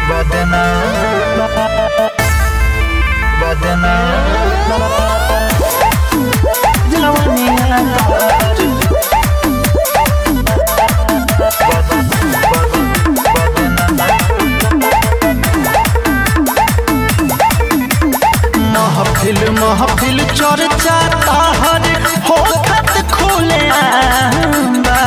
महफिल महफिल चर्चा ताहर होखत खुले आंबा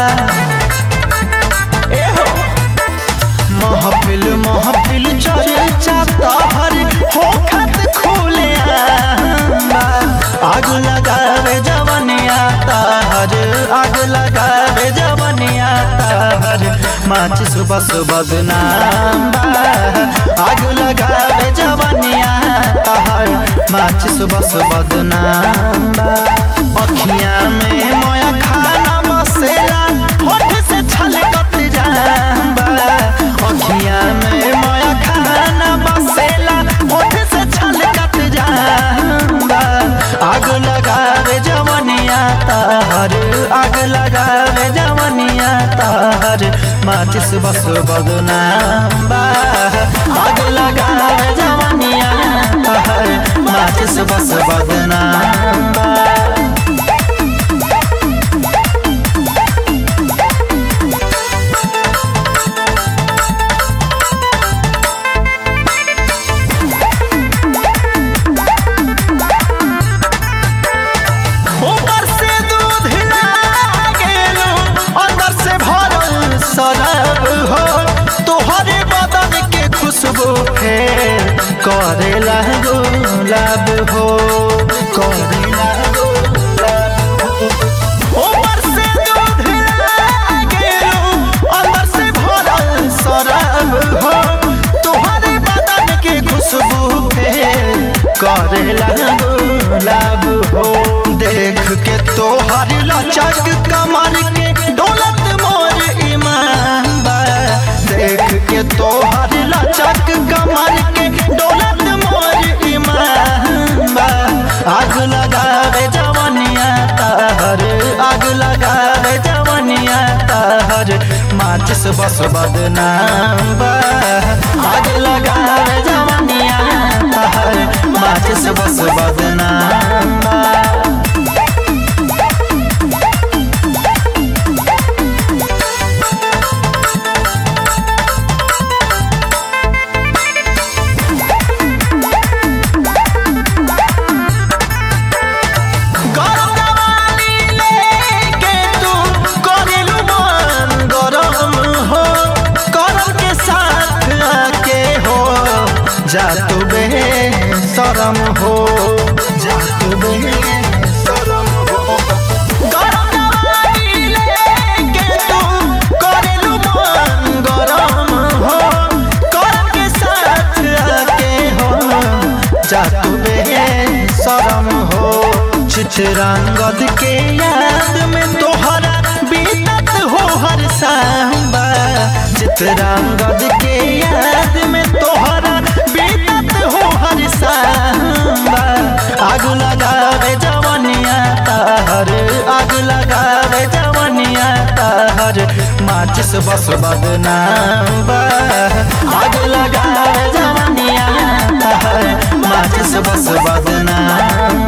ए हो महफिल महफिल चर्चा ताहर होखत खुले आंबा आग लगावे जवनिया ताहर आग लगावे जवनिया ताहर माचिस बस बदनाम बा आग लगावे जवनिया ताहर माचिस बस बदनाम बा अखियां में मोया खाना बसेला होठ से छलकत जाबा अखियां में मोया खाना बसेला होठ से छलकत जाबा आग लगावे जवनिया ताहर आग लगावे जवनिया ताहर माचिस बस बदनाम बा आग लगावे जवनिया ताहर माचिस बस बदनाम बा ऊपर से दूध लागेलो अंदर से भरल शराब हो तोहरे बदन के खुशबू फेर करेला गुलाब हो करेला गुलाब हो ऊपर से दूध लागेलो अंदर से भरल शराब हो तोहरे बदन के खुशबू फेर करेला गुलाब हो देख के तोहर लचक कमर के डोलत मोर ईमान बा देख के तोहर लचक कमर के डोलत मोर ईमान बा आग लगावे जवनिया ताहर आग लगावे जवनिया ताहर माचिस बस बदनाम बा आग लगावे जवनिया ताहर माचिस बस बदनाम बा गरमवाली लेके तू करेलू मन गरम हो करम के साथ आके हो जा तू बे शरम हो जा तू बे शरम हो गरमवाली लेके तू करेलू मन गरम हो करम के साथ आके हो जा तू बे शरम हो चित्रंगद के याद में तोहरा बीतत हो हर सांबा चित्रंगद के याद में तोहरा बीतत हो हर सांबा आग लगावे जवनिया ताहर आग लगावे जवनिया ताहर माचिस बस बदनाम बा आग लगावे जवनिया ताहर माचिस बस बदनाम